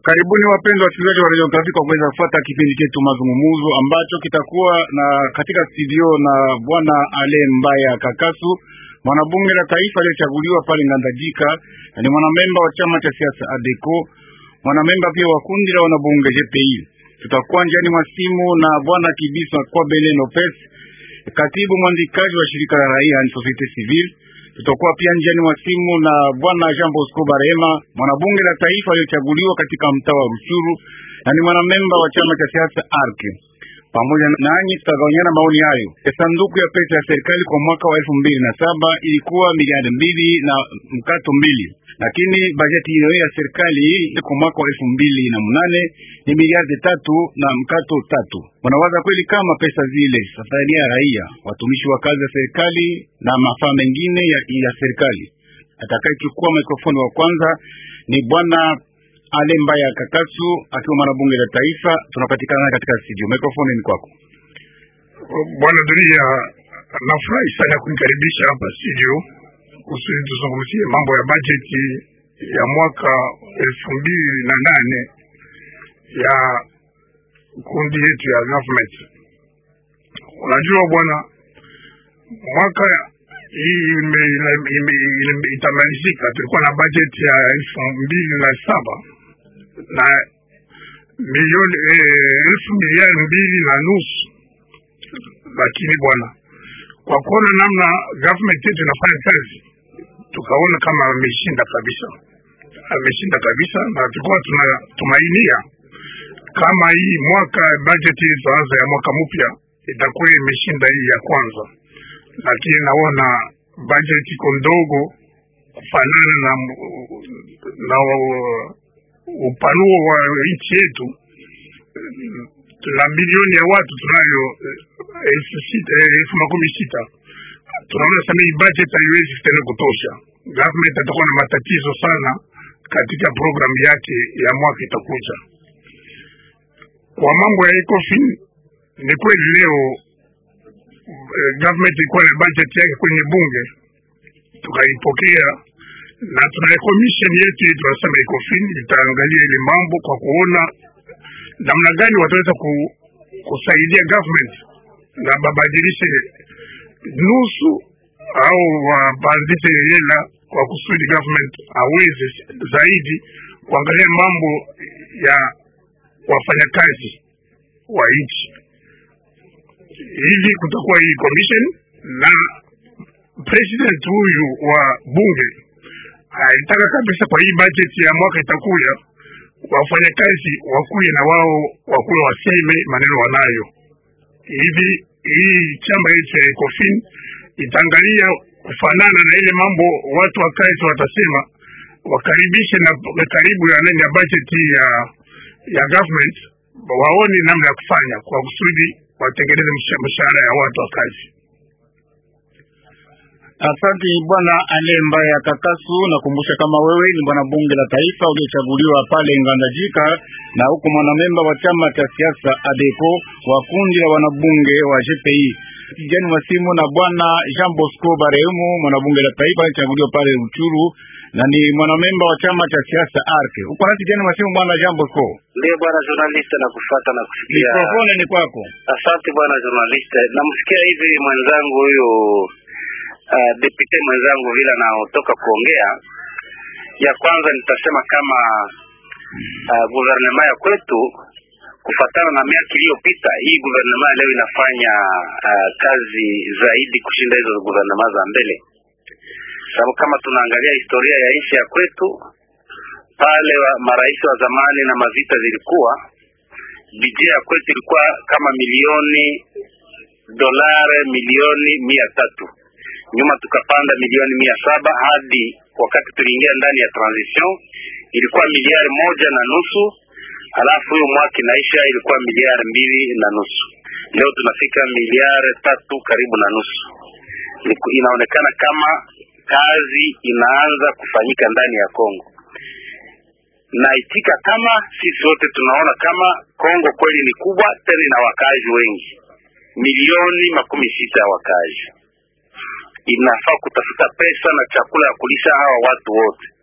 Karibuni wapenzi wasikilizaji wa Radio Okapi kwa kuweza kufuata kipindi chetu mazungumzo ambacho kitakuwa na katika studio na bwana Ale Mbaya Kakasu, mwanabunge la taifa aliyechaguliwa pale Ngandajika, na ni mwanamemba wa chama cha siasa ADECO, mwanamemba pia wa kundi la wanabunge GPI. Tutakuwa njiani mwa simu na bwana Kibisa kwa Bele Lopez, katibu mwandikaji wa shirika la raia ni Societe Civile. Tutakuwa pia njiani mwa simu na bwana Jean Bosco Barema, mwanabunge la taifa aliyochaguliwa katika mtaa wa Ruchuru na ni mwanamemba wa chama cha siasa ARC. Pamoja nanyi tutagawanyana maoni hayo. Sanduku ya pesa ya serikali kwa mwaka wa elfu mbili na saba ilikuwa miliardi mbili na mkato mbili, lakini bajeti hiyo ya serikali kwa mwaka wa elfu mbili na munane ni miliardi tatu na mkato tatu. Wanawaza kweli kama pesa zile zitasaidia raia, watumishi wa kazi ya serikali na mafaa mengine ya, ya serikali? Atakayechukua mikrofoni wa kwanza ni bwana Ale Mbaya Kakasu akiwa mwanabunge la taifa. Tunapatikana katika studio, mikrofoni ni kwako bwana Dunia. Nafurahi sana kunikaribisha hapa studio kusudi tuzungumzie mambo ya bajeti ya mwaka elfu mbili na nane ya kundi yetu ya government. Unajua bwana, mwaka hii itamalizika, tulikuwa na bajeti ya elfu mbili na saba na milioni eh, elfu miliari mbili na nusu, lakini bwana, kwa kuona namna government yetu inafanya kazi, tukaona kama ameshinda kabisa, ameshinda kabisa, na tulikuwa tunatumainia kama hii mwaka bajeti itaanza ya mwaka mpya itakuwa imeshinda hii ya kwanza, lakini naona bajeti iko ndogo kufanana na, na upanuo wa nchi yetu. Tuna milioni ya watu tunayo elfu sita elfu makumi sita tunaona sana hii budget haiwezi tena kutosha. Government atakuwa na matatizo sana katika programu yake ya mwaka itakuja. Kwa mambo ya ECOFIN ni kweli leo eh, government ilikuwa na budget yake kwenye bunge tukaipokea, na tuna commission yetu tunasema ECOFIN itaangalia ile mambo kwa kuona namna gani wataweza ku, kusaidia government na babadilishe nusu au wapandishe hela kwa kusudi government aweze zaidi kuangalia mambo ya wafanyakazi wa nchi. Hivi kutakuwa hii commission na president huyu wa bunge alitaka kabisa kwa hii budget ya mwaka itakuya wafanyakazi wakuye na wao wakuwe waseme maneno wanayo. Hivi hii chama yetu ya ECOFIN itaangalia kufanana na ile mambo watu wa kazi watasema, wakaribishe na karibu ya nani ya budget ya ya government waone namna ya kufanya kwa kusudi watengeneze mshahara ya watu wa kazi. Asante bwana Ale Mbaya Kakasu. Nakumbusha kama wewe ni bwana bunge la taifa uliochaguliwa pale Ngandajika, na huko mwanamemba wa chama cha siasa ADECO wa kundi la wanabunge wa GPI. Kijani masimu na bwana Jean Bosco Baremu, mwanabunge la taifa alichaguliwa pale Ruchuru na ni mwanamemba wa chama cha siasa ARC. Uko nasi kijani masimu bwana Jean Bosco? Ndio bwana journalist, na kufuata na kusikia. Mikrofoni ni kwako. Asante bwana journalist, namsikia hivi mwenzangu huyu uh, depute mwenzangu vile anaotoka kuongea. Ya kwanza nitasema kama uh, guvernema ya kwetu kufatana na miaka iliyopita, hii guvernema leo inafanya uh, kazi zaidi kushinda hizo guvernema za mbele, sababu kama tunaangalia historia ya nchi ya kwetu pale wa, marais wa zamani na mavita zilikuwa bidjet ya kwetu ilikuwa kama milioni dolare milioni mia tatu nyuma tukapanda milioni mia saba hadi wakati tuliingia ndani ya transition ilikuwa miliari moja na nusu alafu huyo mwaka inaisha ilikuwa miliari mbili na nusu leo tunafika miliari tatu karibu na nusu inaonekana kama kazi inaanza kufanyika ndani ya Kongo naitika kama sisi wote tunaona kama Kongo kweli ni kubwa tena ina wakaaji wengi milioni makumi sita ya wakaaji inafaa kutafuta pesa na chakula ya kulisha hawa watu wote.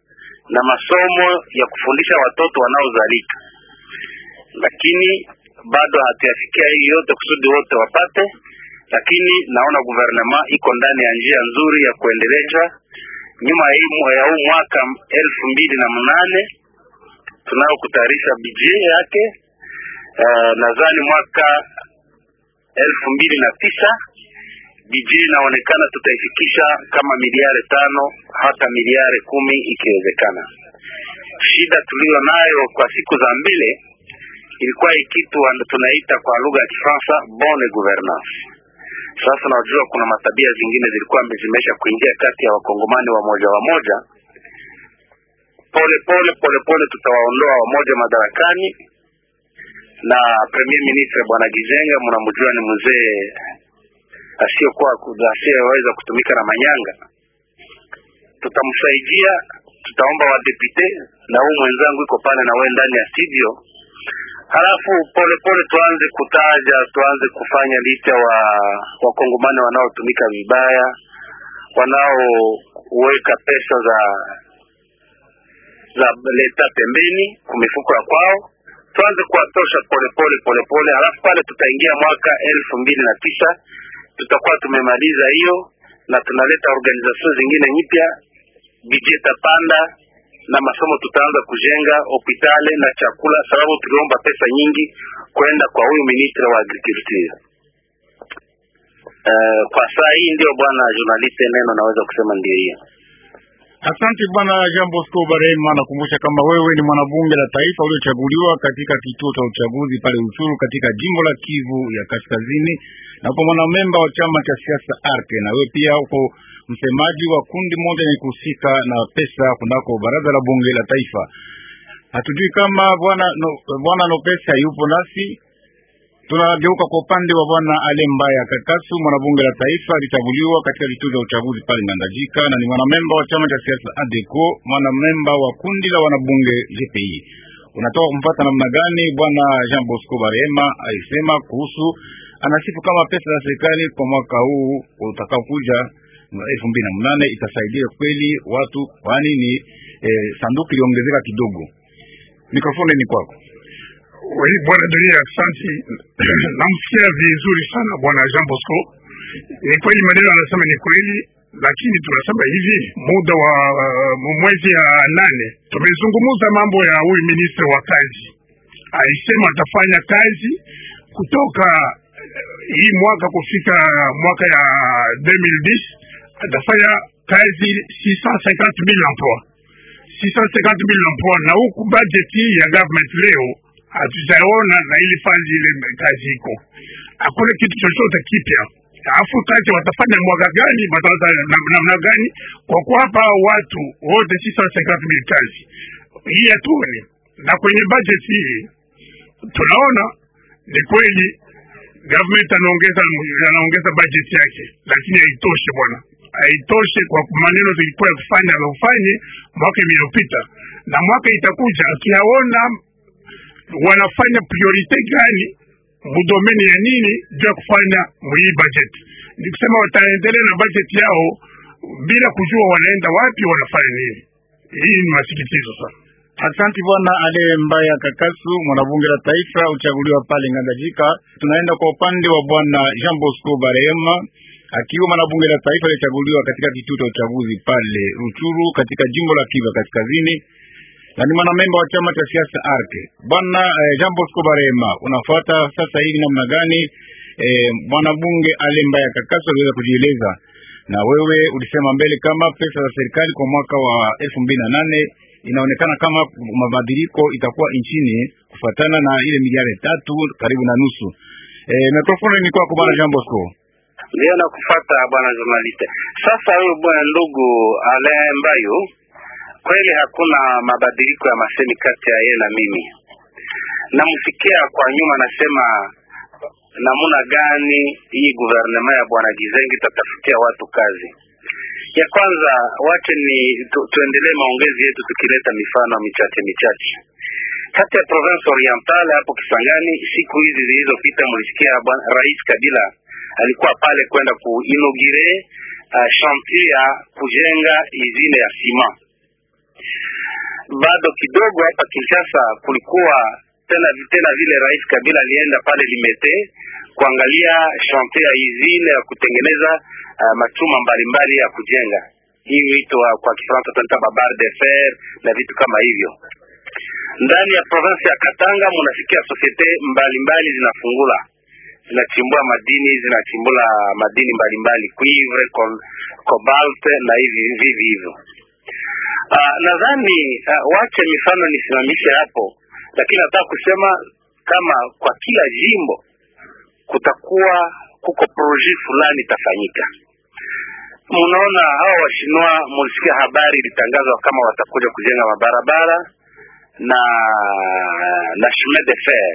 na masomo ya kufundisha watoto wanaozalika, lakini bado hatuyafikia hii yote kusudi wote wapate, lakini naona guvernema iko ndani ya njia nzuri ya kuendeleza. Nyuma ya hii- ya huu mwaka elfu mbili na mnane tunao kutayarisha bidget yake. Uh, nadhani mwaka elfu mbili na tisa bidget inaonekana tutaifikisha kama miliari tano hata miliari kumi ikiwezekana. Shida tuliyo nayo kwa siku za mbele ilikuwa hii kitu ando tunaita kwa lugha ya Kifaransa bonne gouvernance. Sasa najua kuna matabia zingine zilikuwa zimesha kuingia kati ya wakongomani wamoja wamoja. Pole pole pole pole tutawaondoa wamoja madarakani, na premier ministre bwana Gizenga mnamjua ni mzee asiyokuwa asiyeweza kutumika na manyanga. Tutamsaidia, tutaomba wadepute na huu mwenzangu iko pale na wewe ndani ya studio halafu pole pole tuanze kutaja, tuanze kufanya licha wa wakongomani wanaotumika vibaya, wanaoweka pesa za za leta pembeni kwa mifuko ya kwao, tuanze kuwatosha pole pole pole pole. Halafu pale tutaingia mwaka elfu mbili na tisa tutakuwa tumemaliza hiyo, na tunaleta organization zingine nyipya, budget tapanda na masomo tutaanza kujenga hospitali na chakula, sababu tuliomba pesa nyingi kwenda kwa huyu ministre wa agriculture. Uh, kwa saa hii ndio bwana journaliste, neno naweza kusema ndio hiyo. Asante bwana Jean Bosco Barema, nakumbusha kama wewe ni mwanabunge la taifa uliochaguliwa katika kituo cha uchaguzi pale Uchuru katika jimbo la Kivu ya Kaskazini, na upo mwanamemba wa chama cha siasa ARC, na wewe pia uko msemaji wa kundi moja lenye kuhusika na pesa kunako baraza la bunge la taifa. Hatujui kama bwana no, bwana Nopesa yupo nasi. Tunageuka kwa upande wa bwana Ale Mbaya Kakasu, mwanabunge la taifa alichaguliwa katika vituo vya uchaguzi pale Ngandajika, na ni mwanamemba wa chama cha siasa ADECO, mwanamemba wa kundi la wanabunge GPI. Unatoka kumpata namna gani bwana Jean Bosco Barema alisema kuhusu, anasifu kama pesa za serikali kwa mwaka huu utakaokuja elfu mbili na mnane itasaidia kweli watu, kwani ni eh, sanduku iliongezeka kidogo. Mikrofoni ni kwako. Oui, bwana Dunia, asante. Namsikia vizuri sana bwana Jean Bosco. Ni kweli maneno anasema ni kweli, lakini tunasema hivi, muda wa uh, mwezi ya nane tumezungumza mambo ya huyu ministre wa kazi, alisema atafanya kazi kutoka uh, hii mwaka kufika mwaka ya 2010 atafanya kazi 650,000 emploi 650,000 emploi, na huku budget hii ya government leo hatujaona na ili fandi ile kazi iko, hakuna kitu chochote kipya. Alafu kazi watafanya mwaka gani, wataanza namna gani? Kwa kuwapa watu wote sisa cinquante mille kazi hii hatuoni, na kwenye budget hii tunaona ni kweli government anaongeza anaongeza budget yake, lakini haitoshe bwana, haitoshe kwa maneno zilikuwa ya kufanya anaofanye mwaka iliyopita na mwaka itakuja, akiyaona wanafanya priorite gani mudomeni ya nini juu ya kufanya mwii budget. Ni kusema wataendelea na budget yao bila kujua wanaenda wapi, wanafanya nini. Hii ni masikitizo sana. Asante bwana Ale Mbaya Kakasu, mwanabunge la taifa uchaguliwa pale Ngandajika. Tunaenda kwa upande wa bwana Jean Bosco Barema, akiwa mwanabunge la taifa alichaguliwa katika kituo cha uchaguzi pale Ruchuru katika jimbo la Kivu Kaskazini na ni mwanamemba wa chama cha siasa ARC. Bwana eh, Jean Bosco Barema, unafuata sasa hivi namna gani eh, mwanabunge Ale Mbaya Kakasu aliweza kujieleza, na wewe ulisema mbele kama pesa za serikali kwa mwaka wa elfu mbili na nane inaonekana kama mabadiliko itakuwa nchini kufuatana na ile miliari tatu karibu na nusu. Eh, mikrofoni ni kwako bwana Jean Bosco. Ndio nakufata bwana journaliste. Sasa huyo bwana ndugu Alain Mbayo, kweli hakuna mabadiliko ya masemi kati ya yeye na mimi. Namsikia kwa nyuma nasema namuna gani hii guvernema ya bwana Gizengi tatafutia watu kazi. Ya kwanza wache ni tu, tuendelee maongezi yetu tukileta mifano michache michache kati ya province orientale hapo Kisangani. Siku hizi zilizopita, mlisikia Rais Kabila alikuwa pale kwenda kuinogire uh, chantier ya kujenga izine ya sima bado kidogo hapa Kinshasa kulikuwa tena tena vile Rais Kabila alienda pale Limete kuangalia chantier ya usine ya kutengeneza uh, machuma mbalimbali ya kujenga hii wito kwa Kifaransa tunaita babar de fer na vitu kama hivyo. Ndani ya province ya Katanga munasikia societe mbalimbali zinafungula zinachimbua madini zinachimbula madini mbalimbali cuivre, cobalt na hivi vivi hivyo. Uh, nadhani uh, wache mifano nisimamishe hapo, lakini nataka kusema kama kwa kila jimbo kutakuwa kuko proje fulani itafanyika. Mnaona hawa washinwa, mulisikia habari ilitangazwa kama watakuja kujenga mabarabara na na chemin de fer.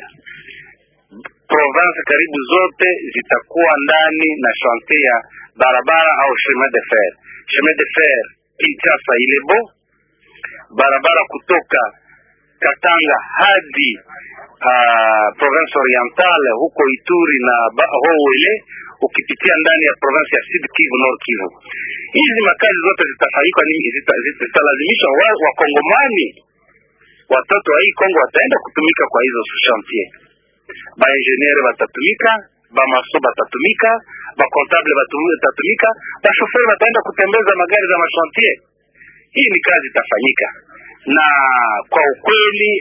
Province karibu zote zitakuwa ndani na chantier ya barabara au chemin de fer. Chemin de fer Kinshasa Ilebo, barabara kutoka Katanga hadi uh, province orientale huko Ituri na Howele ukipitia ndani ya province ya Sud Kivu, Nord Kivu. Hizi makazi zote zitafanyika nini? Zitalazimishwa zita wakongomani watoto wa hii Kongo wataenda kutumika kwa hizo chantier. Ba engineer watatumika, ba maso batatumika, ba comptable batatumika, ba chauffeur wataenda kutembeza magari za machantier. Hii ni kazi itafanyika, na kwa ukweli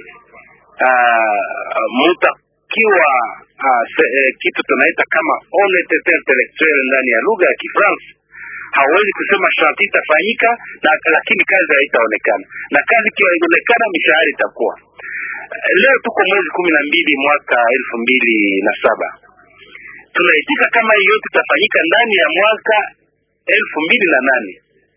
uh, mutakiwa uh, se, eh, kitu tunaita kama honnêteté intellectuelle ndani ya lugha ya Kifaransa hawezi kusema shanti itafanyika na lakini kazi haitaonekana, na kazi ikionekana mishahara itakuwa. Leo tuko mwezi kumi na mbili mwaka elfu mbili na saba tunaitika kama hiyo yote itafanyika ndani ya mwaka elfu mbili na nane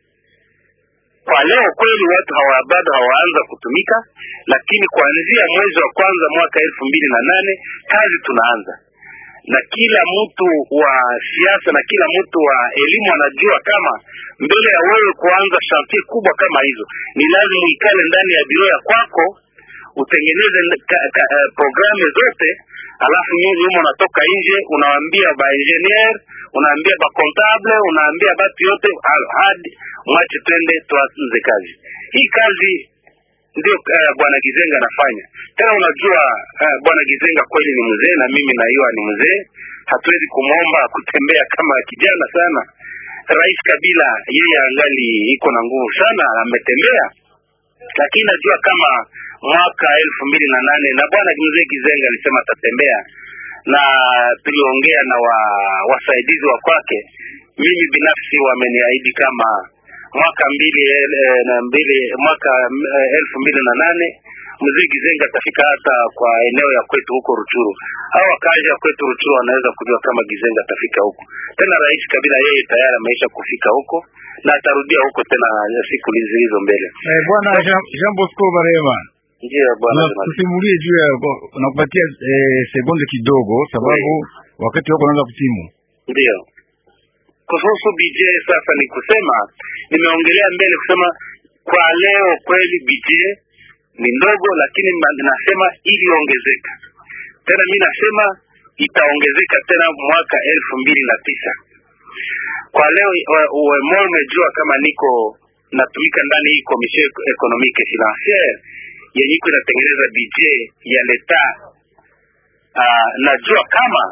Kwa leo kweli watu hawa bado hawaanza kutumika, lakini kuanzia mwezi wa kwanza mwaka elfu mbili na nane kazi tunaanza na kila mtu wa siasa na kila mtu wa elimu anajua kama mbele ya wewe kuanza chantier kubwa kama hizo, ni lazima uikale ndani ya biro ya kwako utengeneze ka, ka, uh, programu zote, alafu nyuma unatoka nje unawaambia ba engineer, unaambia ba comptable, unaambia batu yote hadi mwache twende tuanze kazi hii. Kazi ndio uh, bwana Gizenga anafanya tena. Unajua uh, bwana Gizenga kweli ni mzee na mimi naiwa ni mzee, hatuwezi kumwomba kutembea kama kijana sana. Rais Kabila yeye angali iko na nguvu sana, ametembea, lakini najua kama mwaka elfu mbili na nane na bwana mzee Gizenga alisema atatembea, na tuliongea na wa, wasaidizi wa kwake. Mimi binafsi wameniahidi kama mwaka mbili eh, na mbili mwaka eh, elfu mbili na nane mzee Gizenga atafika hata kwa eneo ya kwetu huko Ruchuru. Hao wakazi ya kwetu Ruchuru wanaweza kujua kama Gizenga atafika huko tena. Rais Kabila yeye tayari ameisha kufika huko na atarudia huko tena siku hizo mbele. Eh, bwana Jean, Jean Bosco Barema, ndio bwana, tusimulie juu ya nakupatia eh, sekunde kidogo, sababu wakati wako unaanza kutimu. Ndio kuhusu BJ sasa, ni kusema nimeongelea mbele kusema kwa leo kweli BJ ni ndogo, lakini nasema iliongezeka tena. Mi nasema itaongezeka tena mwaka elfu mbili na tisa. Kwa leo mo umejua kama niko natumika ndani hii commission economique financiere yenye iko inatengeneza budget ya leta. Uh, najua kama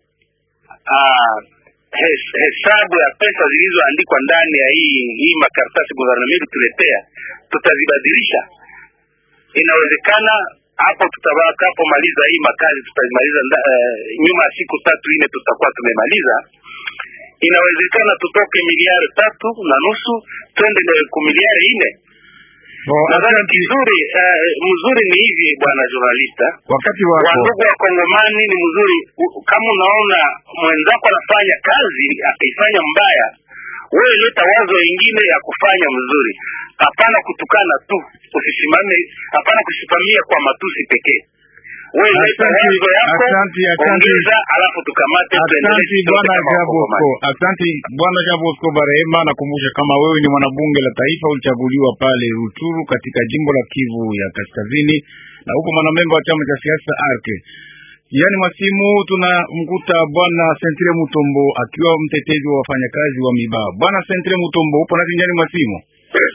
uh, hes, hesabu ya pesa zilizoandikwa ndani ya hii hii makaratasi gouvernement tuletea tutazibadilisha inawezekana hapo tutakapomaliza hii makazi tutazimaliza uh, nyuma ya siku tatu nne tutakuwa tumemaliza. Inawezekana tutoke miliari tatu na nusu twende ku miliari nne. Nadhani kizuri uh, mzuri ni hivi bwana journalista, wakati wako wandugu wa Kongomani ni mzuri. Kama unaona mwenzako anafanya kazi akaifanya mbaya, wewe leta wazo ingine ya kufanya mzuri. Hapana kutukana tu, usisimame. Hapana kusimamia kwa matusi pekee. Wewe leta wazo yako, ongeza, alafu tukamate. Asante bwana Jabosco, asante bwana Jabosco Barehema. Nakumbusha kama wewe ni mwanabunge la taifa, ulichaguliwa pale Ruchuru katika jimbo la Kivu ya Kaskazini, na huko mwanamemba wa chama cha siasa ARC. Yaani mwasimu tunamkuta bwana Sentre Mutombo akiwa mtetezi wa wafanyakazi wa Mibaa. Bwana Sentre Mutombo, upo nasi njani mwasimu?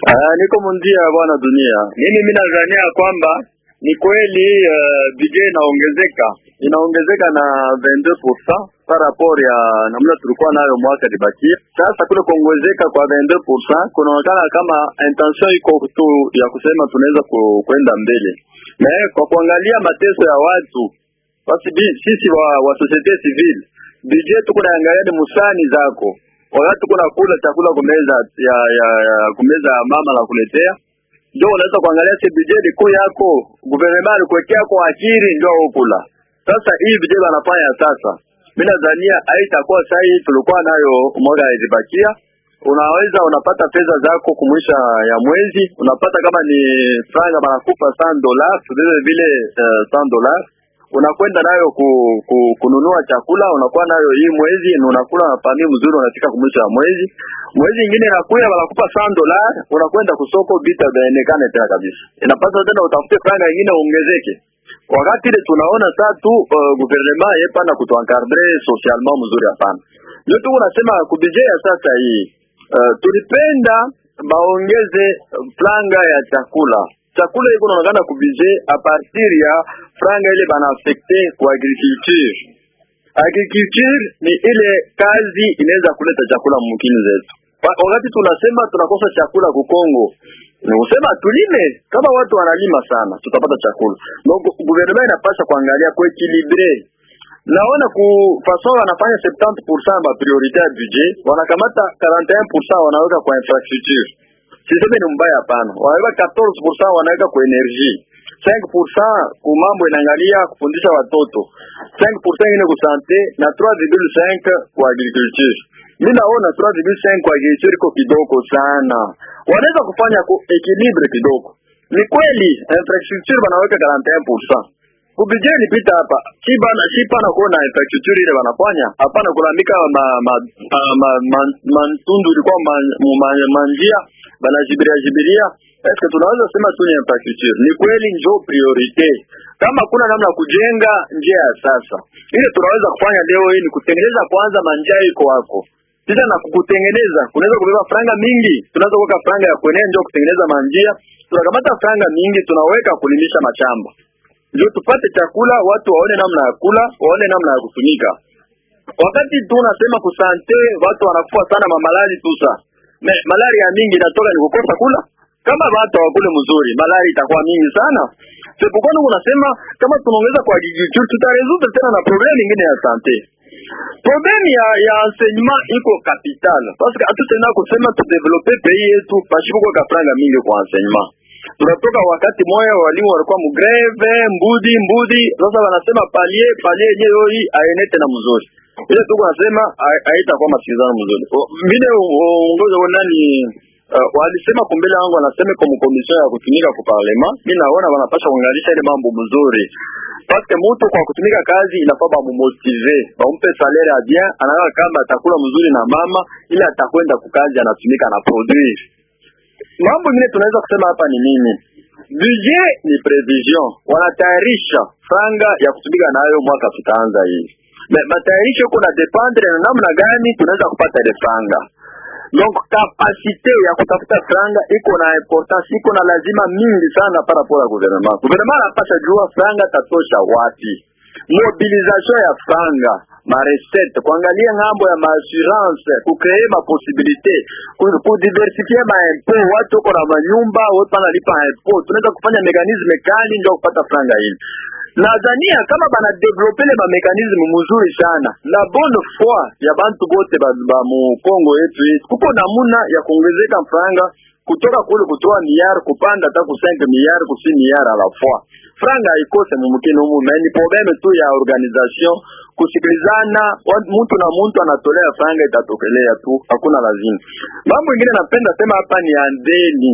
Uh, niko mundia bwana dunia. Mimi mimi nadhania kwamba ni kweli uh, budget inaongezeka inaongezeka na 22% par rapport ya namna tulikuwa nayo mwaka libakia. Sasa kule kuongezeka kwa 22% kunaonekana kama intention iko tu ya kusema tunaweza ku- kwenda mbele, na kwa kuangalia mateso ya watu basi bi- sisi wa, wa societe civile budget tuko naangalia ni musani zako wakati kuna kula chakula kumeza ya, ya, ya kumeza ya mama na kuletea ndio unaweza kuangalia si budget kuu yako gouvernement alikuwekea kwa akili ndio ukula. Sasa hii budget wanafanya sasa, mimi nadhania haitakuwa sahihi tulikuwa nayo mwaka ilibakia. Unaweza unapata pesa zako kumwisha ya mwezi, unapata kama ni franga banakupa 100 dollars vile vile uh, 100 dollars unakwenda nayo ku, ku, kununua chakula unakuwa nayo hii mwezi na unakula na pami mzuri, unafika kumwisho wa mwezi. Mwezi ingine inakuya wanakupa 100 dollars, unakwenda kusoko bita vyaonekane tena kabisa, inapasa tena utafute franga ingine uongezeke. Wakati ile tunaona saa tu uh, gouvernement yepana kutuencadre socialement mzuri, hapana. Ndio tu unasema kubije ya sasa hii uh, tulipenda baongeze franga ya chakula chakula iko naonekana kubije a partir ya franga ile bana affecte kwa agriculture. Agriculture ni ile kazi inaweza kuleta chakula mumkini zetu. Wa- Wakati tunasema tunakosa chakula ku Kongo, ni kusema tulime. Kama watu wanalima sana, tutapata chakula. Donc gouvernement inapaswa kuangalia ku equilibre naona ku façon wanafanya 70% ba priorité ya budget, wanakamata 41% wanaweka kwa infrastructure siseme ni mbaya hapana, wanaweka 14% wanaweka kwa energie, 5% ku mambo inaangalia kufundisha watoto, 5% ingine ku sante na 3,5 kwa agriculture. Mimi naona 3,5 kwa agriculture iko kidogo sana, wanaweza kufanya ku equilibre kidogo. Ni kweli infrastructure wanaweka 41% kubije nipita hapa si bana si pana kuona infrastructure ile wanafanya hapana, kulalamika ma, ma, ma, ma, ma, mantundu ilikuwa ma, ma, manjia banajibiria jibiria. Eske tunaweza sema tu ni infrastructure? Ni kweli njo priorite. Kama kuna namna ya kujenga njia ya sasa, ile tunaweza kufanya leo hii ni kutengeneza kwanza manjia iko wako sasa na kukutengeneza kunaweza kubeba franga mingi, tunaweza kuweka franga ya kuenea ndio kutengeneza manjia, tunakamata franga mingi tunaweka kulimisha mashamba ndio tupate chakula, watu waone namna ya kula, waone namna ya kutumika. Wakati tunasema kusante, watu wanakufa sana mamalari tusa me malaria mingi inatoka ni kukosa kula. Kama watu hawakule mzuri, malaria itakuwa mingi sana. Sepokoni unasema kama tunaongeza kwa agriculture, tutaresolve tena na problem nyingine ya sante. Problem ya ya enseignement iko capital parce que hatutenda kusema tu developer pays yetu pashipo kwa kafranga mingi kwa enseignement tunatoka wakati moya walimu walikuwa mugreve mbudi mbudi, sasa wanasema palie palie yenyewe hii aenete na mzuri ile tuko nasema haitakuwa masikizano mzuri. Vile uongozi wa nani uh, walisema kumbele wangu wanasema kwa mkomision ya kutumika kwa parlema, mimi naona wanapasha kuangalisha ile mambo mzuri parce mtu kwa kutumika kazi inafaa bamumotive bampe salaire ya bien, anaona kama atakula mzuri na mama, ile atakwenda kukazi anatumika na produire mambo mengine tunaweza kusema hapa ni nini? Budget ni prevision, wanatayarisha franga ya kutumika nayo mwaka tutaanza hii. Na matayarisho kuna dependre na namna gani tunaweza kupata ile franga. Donc kapasite ya kutafuta franga iko na importance, iko na lazima mingi sana par rapport à gouvernement. Gouvernement anapasha jua franga tatosha wapi mobilisation ya franga marecette, kuangalia ngambo ya maassurance, kukree maposibilite, kudiversifie maimpo. Watu uko na manyumba, watu wanalipa impo, tunaweza kufanya mekanisme kali ndio kupata franga hili. Nadhania kama bana develope le mamekanisme mzuri sana la bonne foi ya bantu bote ba, ba mu Kongo yetu yetu, kuko namuna ya kuongezeka franga kutoka kule kutoa miliar kupanda hata ku 5 miliar ku 6 miliar a la fois. Franga haikose mumkini humu, na ni probleme tu ya organisation, kusikilizana, mtu na mtu anatolea franga, itatokelea tu, hakuna lazima. Mambo ingine napenda sema hapa ni ya deni.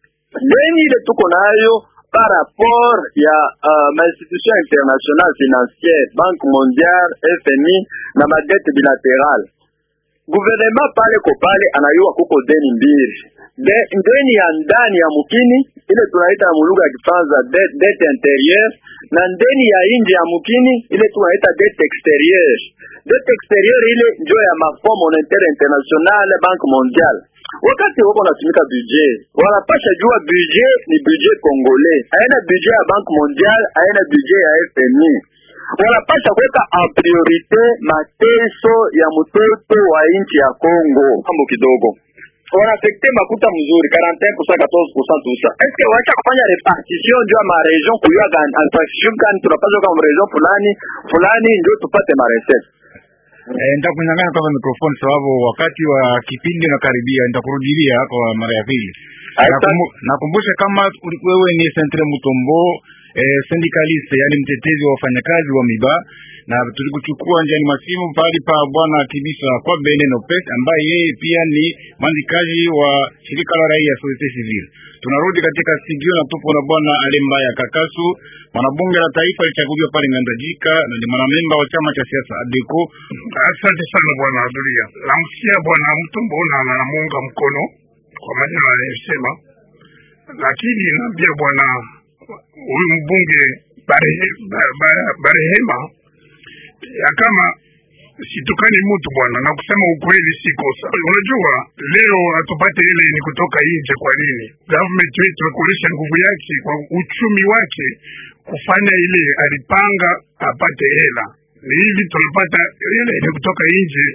Deni ile tuko nayo par rapport ya uh, mainstitution international financière, Banque mondiale, FMI na madete bilateral. Gouvernement pale ko pale anayua kuko deni mbili de, deni ya ndani ya mukini ile tunaita mulugha ya Kifaransa dette intérieure na ndeni ya nje ya mukini ile tunaita dette extérieure. Dette extérieure ile njo ya Mafond Monetaire International, Banque Mondiale wakati wako natumika budget wanapasha jua budget ni budget congolais haina budget ya banque mondiale haina budget ya FMI wanapasha kuweka en priorite mateso ya mtoto wa nchi ya Congo mambo kidogo wanafekte makuta mzuri 41% 14% tusa eske wacha kufanya repartition ndio ma region kuyua gani repartition gani tunapaswa kama region fulani fulani ndio tupate ma recette Eh, nitakunyang'anya kwanza mikrofoni sababu wakati wa kipindi unakaribia, nitakurudilia kwa mara ya pili. Asante. Nakumbu- Nakumbusha kama uli- wewe ni Centre Mutombo eh, syndicaliste, yani mtetezi wa wafanyakazi wa miba, na tulikuchukua njiani masimu pahali pa bwana Kibisa kwa Bene Nopes ambaye yeye pia ni mwandikaji wa shirika la raia Societe Civile. Tunarudi katika studio na tupo na bwana Alemba ya Kakasu, mwanabunge la taifa alichaguliwa pale Ngandajika na ni mwanamemba wa chama cha siasa ADECO Asante sana bwana Adulia. Namsikia bwana Mtumbo na namuunga mkono kwa maneno anayosema, lakini naambia bwana huyu mbunge Barehe- Ba- Ba- Barehema ya kama situkani mtu bwana, na kusema ukweli si kosa. Unajua leo hatupate ile ni kutoka nje. Kwa nini government wetu kuonyesha nguvu yake kwa uchumi wake kufanya ile alipanga apate hela ni hivi tunapata ile ni kutoka nje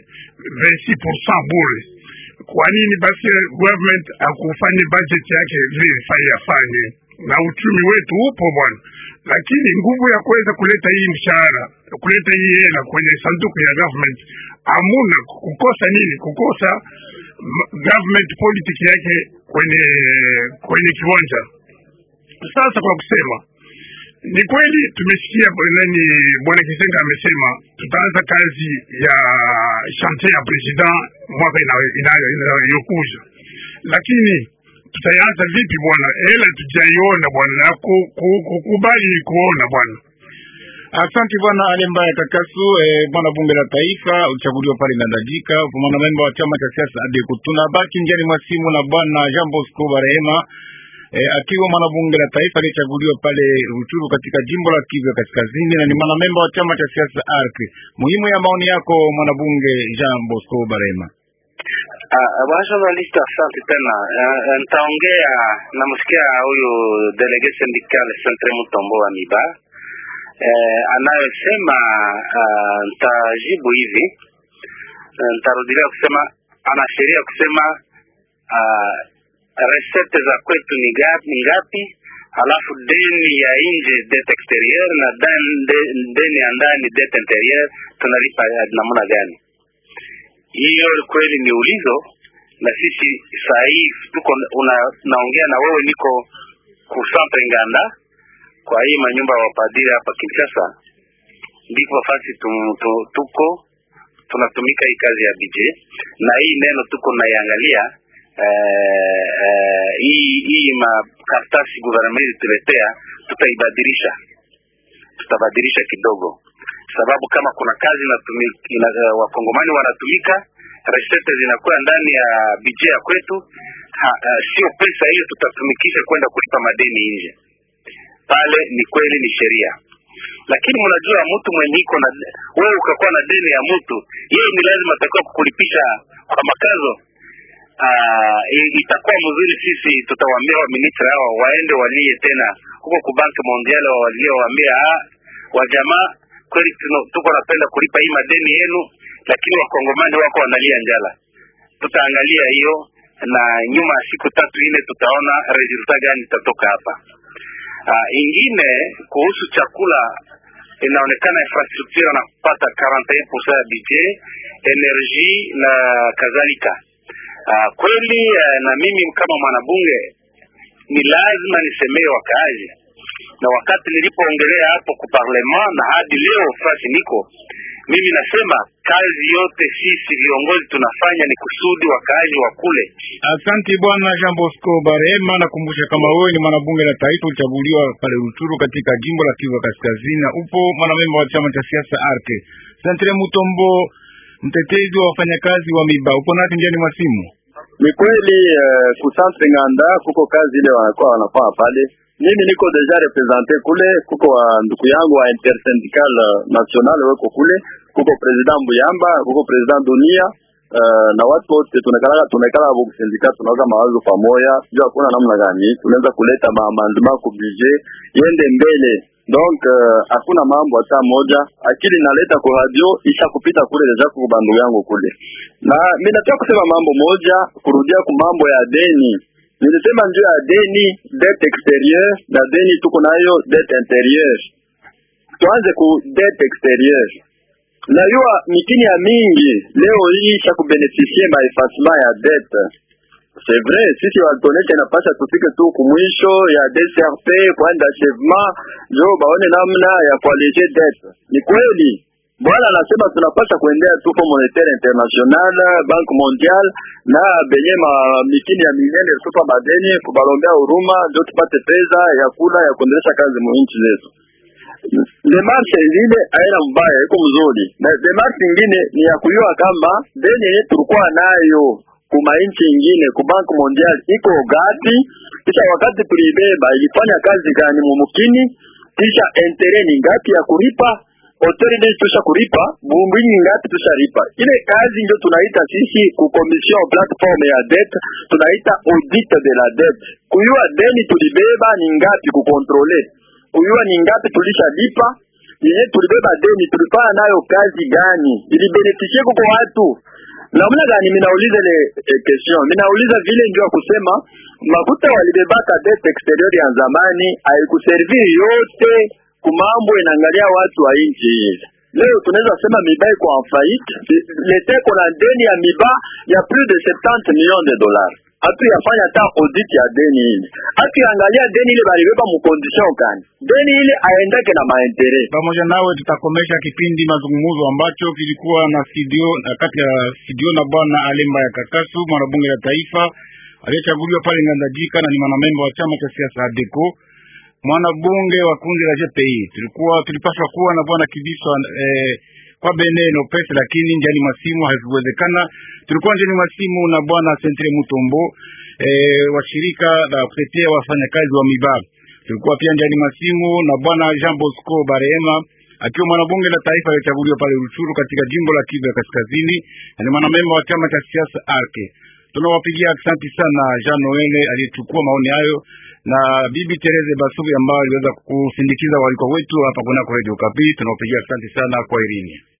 26% bure. Kwa nini basi government akufanye budget yake vile ifai afanye? Na uchumi wetu upo bwana, lakini nguvu ya kuweza kuleta hii mshahara kuleta hii hela kwenye sanduku ya government hamuna. Kukosa nini? Kukosa m- government politics yake kwenye kwenye kiwanja. Sasa kwa kusema ni kweli tumesikia bwana- nani bwana Kisenga amesema tutaanza kazi ya chantier ya president mwaka ina- ina- inayokuja, lakini tutaanza vipi bwana? Hela tujaiona bwana, na ku- ku- kukubali ni kuona bwana. Asante bwana Alemba ya Kakasu. Eh, bwana bunge la taifa uchaguliwa pale Ngandajika, upo mwanamemba wa chama cha siasa ADECO. Tunabaki njiani mwa simu na bwana Jean Bosco Barehema eh, akiwa mwanabunge la taifa aliyechaguliwa pale Ruchuru katika jimbo la Kivu ya Kaskazini na ni mwanamemba wa chama cha siasa ARC. Muhimu ya maoni yako mwanabunge Jean Bosco Barehema. Ah, bwana journalist, asante tena. Eh, eh, Nitaongea, namsikia huyu delege syndical Centre Mutombo wa Miba eh, anayosema. ah, Nitajibu hivi, Eh, nitarudilia kusema ana sheria kusema ah, resete za kwetu ni gapi, ni ngapi alafu deni ya nje dette exterieur na dan- de- deni ya ndani dette interieur tunalipa ya namna gani? hiyo kweli ni ulizo na sisi saa hii tuko una, naongea na wewe niko kusantre Nganda kwa hii manyumba ya wapadiri hapa Kinshasa, ndiko nafasi tu- tu- tuko tunatumika hii kazi ya BJ na hii neno tuko naiangalia eh, eh, hii hii makaratasi gouvernement ilituletea tutaibadilisha tutabadilisha kidogo sababu kama kuna kazi inatumika ina, uh, wakongomani wanatumika resete zinakuwa ndani ya bije ya kwetu ha, uh, sio pesa hiyo tutatumikisha kwenda kulipa madeni nje pale ni kweli ni sheria lakini mnajua mtu mwenye iko na wewe ukakuwa na deni ya mtu yeye ni lazima atakiwa kukulipisha kwa makazo uh, itakuwa mzuri sisi tutawaambia waministri hao waende walie tena huko ku banki mondiale walie waambia ah, wajamaa kweli tuno- tuko napenda kulipa hii madeni yenu lakini wakongomani wako wanalia njala tutaangalia hiyo na nyuma ya siku tatu ine tutaona resulta gani itatoka hapa uh, ingine kuhusu chakula inaonekana infrastructure na kupata 41% ya budget energie na kadhalika uh, kweli uh, na mimi kama mwanabunge ni lazima nisemee wakaaji na wakati nilipoongelea hapo ku parlement na hadi leo fasi niko mimi nasema kazi yote sisi viongozi tunafanya ni kusudi wakaaji wa kule Asante bwana Jean Bosco Barema. Nakumbusha kama wewe ni mwanabunge la taifa ulichaguliwa pale Rutshuru katika jimbo la Kivu ya Kaskazini, na upo mwanamemba wa chama cha siasa ARC. Santre Mutombo, mtetezi wa wafanyakazi wa miba, upo nasi njiani mwa simu. Ni kweli uh, kusantre Nganda kuko kazi ile wanakuwa wanafanya pale. Mimi niko deja represente kule, kuko wa ndugu yangu wa intersyndical uh, national weko kule, kuko president Mbuyamba, kuko president Dunia uh, na watu wote tunakala tunakala hapo kusindika tunaweza mawazo pamoja juu hakuna namna gani tunaweza kuleta maamandement ku budget yende mbele donc hakuna uh, mambo hata moja akili naleta kwa radio isha kupita kule deja kwa bandu yangu kule na mimi nataka kusema mambo moja kurudia ku mambo ya deni nilisema njoo ya deni dette exterieur na deni tuko nayo dette interieur tuanze ku dette exterieur najua mikini ya mingi leo hii cha kubenefisie maefasement ya dette c'est vrai sisi walitonesha inapasha tufike tu kumwisho ya DCRP kwenda achèvement jo baone namna ya kualege dette ni kweli bwana anasema tunapasha kuendea tu Fond Monetaire International Banque Mondiale na benye ma mikini ya minene kutupa madeni kubalombea huruma ndio tupate pesa ya kula ya kuendelesha kazi mu nchi zetu demarshe zile haina mbaya, iko mzuri, na demarshe ingine ni ya kujua kama deni yenye tulikuwa nayo kuma nchi ingine ku Bank Mondial iko gati, kisha wakati tuliibeba ilifanya kazi gani mumukini, kisha entere ni ngapi ya kulipa autorité tusha kulipa bumbini ngapi tushalipa. Ile kazi ndio tunaita sisi ku commission platform ya dette, tunaita audit de la dette, kujua deni tulibeba ni ngapi, kukontrole kujua ni ngapi tulishalipa, yenye tulibeba deni tulifanya nayo kazi gani, ilibenefisie kuko watu namna gani? Minauliza ile eh, question minauliza vile ndio kusema makuta walibebaka dette exterior ya zamani haikuserviri yote kumambo inaangalia watu wa nchi hii. Leo tunaweza sema miba iko en faillite, leta iko na deni ya miba ya plus de 70 millions de dollars hatu yafanya ta audit ya deni ile, hatu yangalia deni ile balibeba mu condition gani, deni ile aendeke na maentere. Pamoja nawe tutakomesha kipindi mazungumzo ambacho kilikuwa na studio na kati ya studio na bwana Alemba ya Kakasu, mwanabunge la taifa aliyechaguliwa pale Ngandajika na ni mwanamemba wa chama cha siasa ADECO, mwanabunge wa kundi la GPI. Tulikuwa tulipaswa kuwa na bwana Kibiswa eh, kwa beneno pesa lakini njani masimu hazikuwezekana. Tulikuwa njani masimu na bwana Sentre Mutombo eh, wa shirika la kutetea wafanyakazi wa miba. Tulikuwa pia njani masimu na bwana Jean Bosco Barema akiwa mwanabunge la taifa aliyechaguliwa pale Ruchuru katika jimbo la Kivu ya Kaskazini na ni mwanamemba wa chama cha siasa Arke. Tunawapigia asante sana Jean Noel aliyechukua maoni hayo na bibi Tereze Basubi ambao aliweza kusindikiza walikuwa wetu hapa kunako Radio Kapi. Tunawapigia asante sana kwa irini.